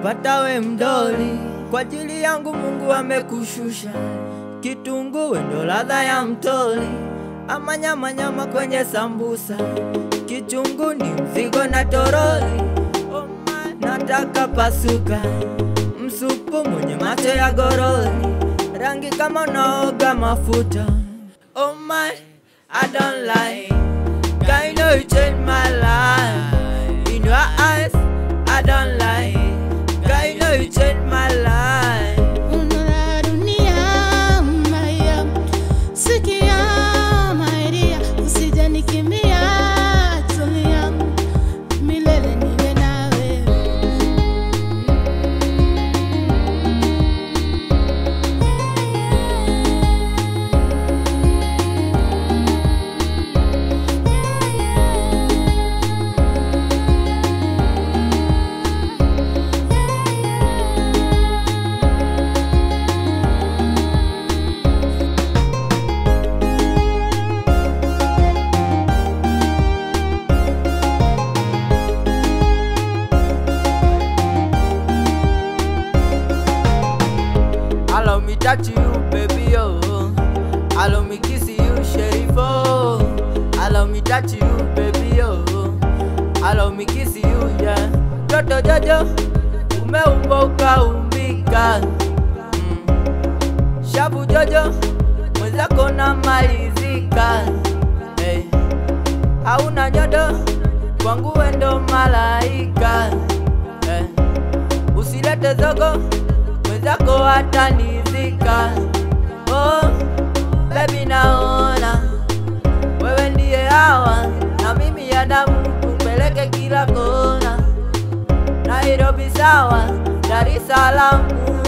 nimekupata we mdoli, kwa ajili yangu Mungu amekushusha. Kitunguu ndo ladha ya mtoli, ama nyama nyama kwenye sambusa. Kichungu ni mzigo na toroli, oh my, nataka pasuka. Msupu mwenye macho ya goroli, rangi kama unaoga mafuta. Oh my, I don't lie. Girl, you know you changed my life. In your eyes, I don't lie. Girl, you know you changed my life. Una dunia maya, sikia maidia, usije nikimbia, tulia, milele niwe na wewe. Allow me touch you, baby, oh. Allow me kiss you, sheriff, oh. Allow me touch you, baby, oh. Allow me kiss you, yeah. Joto jojo, umeumba ukaumbika. Mm. Shabu jojo, mwenzako namalizika. Hey. Hauna nyodo, kwangu wendo malaika. Hey. Usilete zogo, mwenzako atanizika. Oh, baby naona wewe ndiye hawa na mimi Adamu, kupeleke kila kona. Nairobi sawa, Dar es Salaam